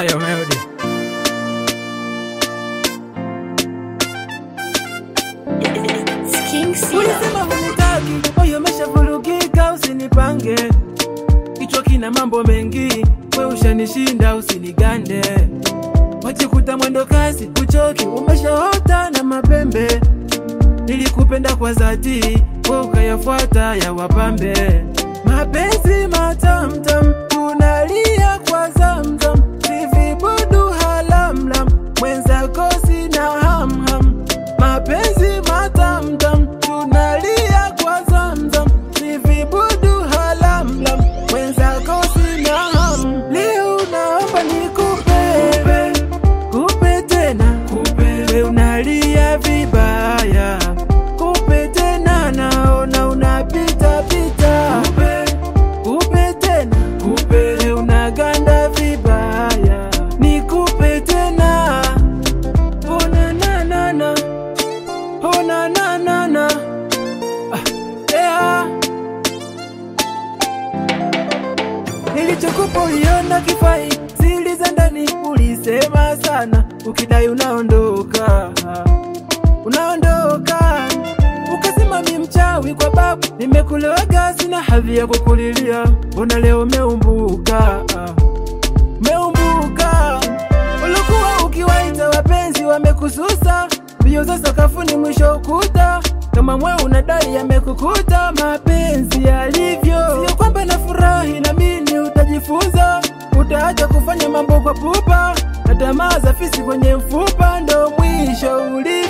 Hayo Melody. Ulisema hunitaki, moyo umeshavurugika, usinipange. Kichwa kina mambo mengi, we ushanishinda, usinigande. Wajikuta mwendo kasi, kuchoki, umeshaota na mapembe. Nilikupenda kwa dhati, we ukayafuata ya wapambe. Mapenzi matamtam, tunalia kwa zamzam, sivibudu halamlam, mwenzako sina hamham. Mapenzi matamtam, tunalia kwa zamzam, sivibudu halamlam, mwenzako sina ham. Leo naomba nikupe, kupe tena, we unalia vibaya, kupe tena, naona unapita pita, kupe tena, we unaganda vibaya, nikupe tena, oh na na na na, oh na na na na, ah, yeah. Nilichokupa uliona kifai, siri za ndani ulisema sana, ukidai unaondoka, unaondoka. Ukasema mi mchawi kwa babu, nimekulewaga sina hadhi ya kukulilia, mbona leo umeumbuka, umeumbuka. Ulikuwa ukiwaita wapenzi wamekususa, mbio za sakafuni mwisho ukuta, kama mwe unadai yamekukuta, mapenzi yalivyo. Sio kwamba nafurahi na mimi utajifunza, utaacha kufanya mambo kwa pupa, na tamaa za fisi kwenye mfupa, ndo mwisho uli